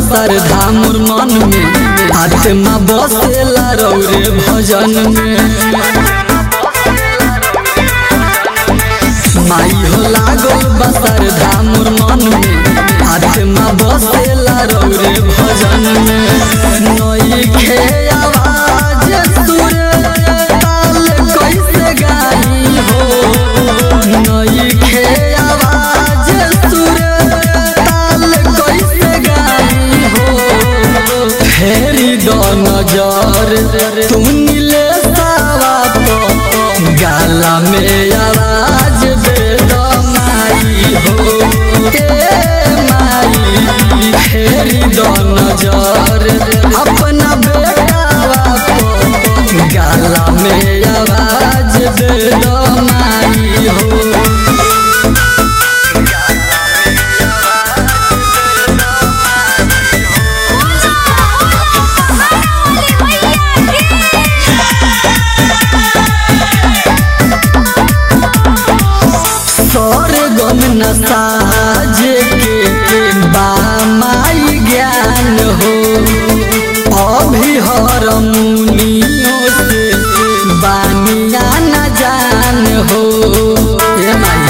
बसर धामुर मन में आत्मा बसेला रौरे भजन में माई हो लागल बसर धामुर मन में आत्मा बसेला रौरे भजन में नई खे आवाज सुर ताल कैसे गाई हो नई खे आवाज सुर ताल कैसे गाई हो फेरी दो नजर तू नीले सावा तो गाला में आवाज दे दो माई हो ए माई फेरी दो नजर अपना बेटावा को गाला में आवाज दे दो माई हो स्वर्गम न साजे के बामाई ज्ञान हो अभी हर मुनियों से बानिया न जान हो ए माई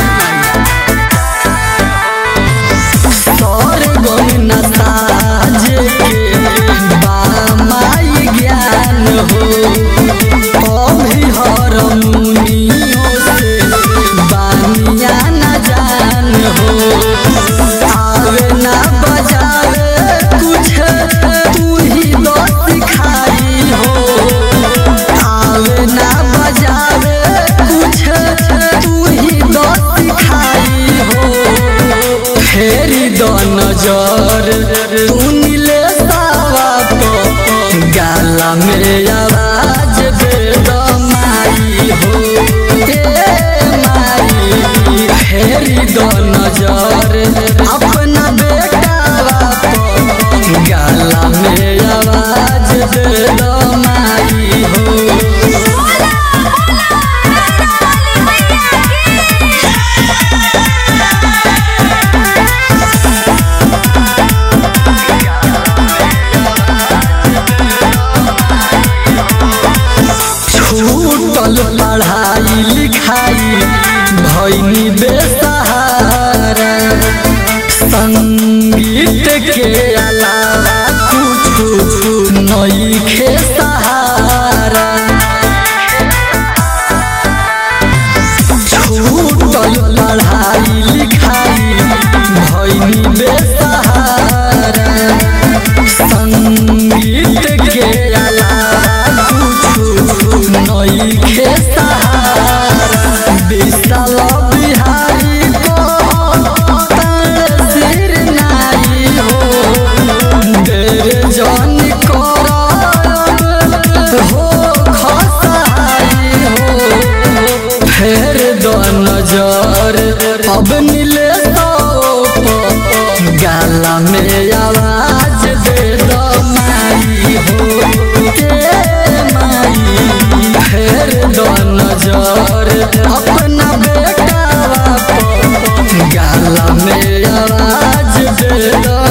स्वर्गम न साजे के बामाई ज्ञान हो अभी हर मुनियों से बानिया न जान हो आवे ना बजावे कुछ तू ही तो सिखाई हो आवे ना बजावे कुछ तू ही तो सिखाई हो फेरी दो नजर तू नीले सावा तो गाला में आवाज दे दो माई हो ए माई फेरी दो नजर अपना बेटावा तो गाला में आवाज दे दो माई हो छूटल पढ़ाई लिखाई भैनी बेसहारा संगीत के अलावा कुछ नई खे सहारा छूटल पढ़ाई लिखाई भैनी बेसहारा संगीत के अलावा कुछ नई खे सहारा विशाल बिहारी को तार सिर नाई हो देर जन करब हो खसाई हो फेर दो नजर अब नीले तो गाला में आवाज दे दो माई हो ए माई फेर दो नजर अपना बेटावा को गाला में आवाज दे दो